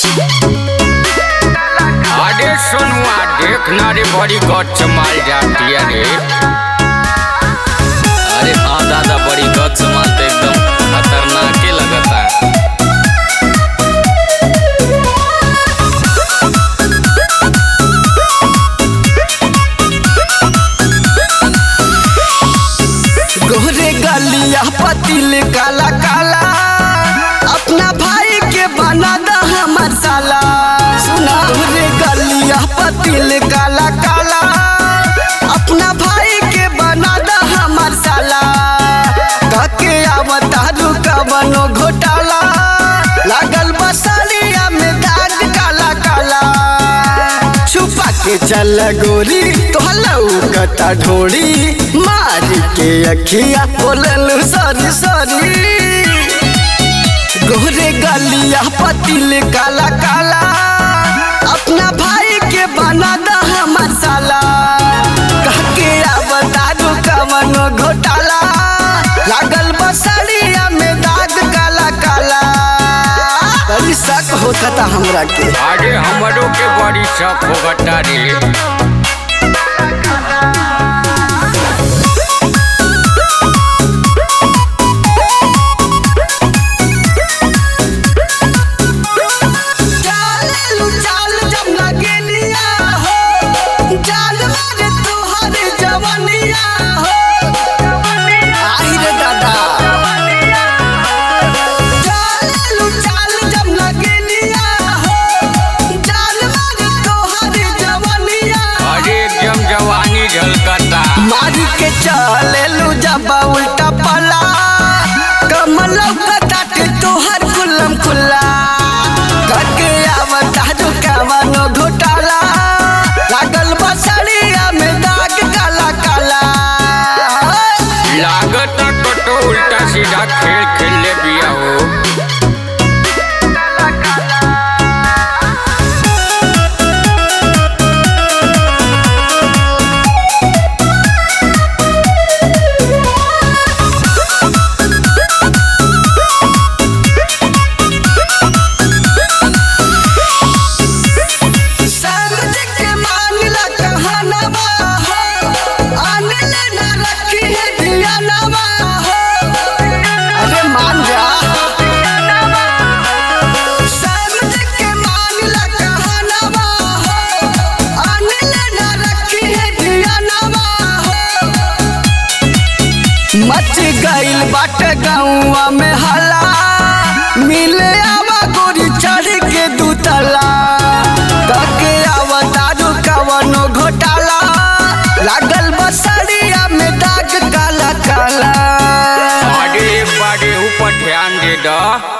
अरे सोनुआ देखना रे बड़ी गच माल जाती है रे अरे हाँ दादा बड़ी गच माल तो एकदम खतरनाक ही लगता है गोरे गलिया पतिल काला काला अपना भाई के बना दा हमर साला सुना गोरे गलिया पतिल काला काला अपना भाई के बना दा हमर साला कके आवता रुका बनो घोटाला लागल बसलिया में दाग काला काला छुपा के चल गोरी तोहलऊ कता ढोड़ी मार के अखिया बोलल सॉरी सॉरी गोरे गलिया पतिल काला काला अपना भाई के बना दा हमर साला कह के आवता कवन घोटाला लागल बसड़िया में दाग काला काला बड़ी शक होता था हमरा के अरे हमरों के बड़ी शक होगता रे चालेलु चाल जब लगेलिया हो चाल मारे तोहर जवनिया हो आई रे दादा चालेलु चाल जब लगेलिया हो चाल मारे तोहर जवनिया अरे एकदम जवानी झलकता मार के चलेलु जब उल्टा पला कमल कटाटे तोहर कुलम खुला करके आवता जो कवनो घोटाला लागल बसड़िया में दाग काला काला लागता कटो उल्टा सीधा खेल खेल ले बिया हो समझ के मांगला कहनवा हो अनिल न रखी है दियानवा हो अरे मान जा समझ के मांगला कहनवा हो अनिल न रखी है दियानवा हो मच गइल बाटे गौवा में हला मिले आवा गोरी चढ़ के दूतला तके आवा दारू कवनो घोटाला लागल बसड़िया में दाग काला काला अरे एक बार ऊपर ध्यान दे दा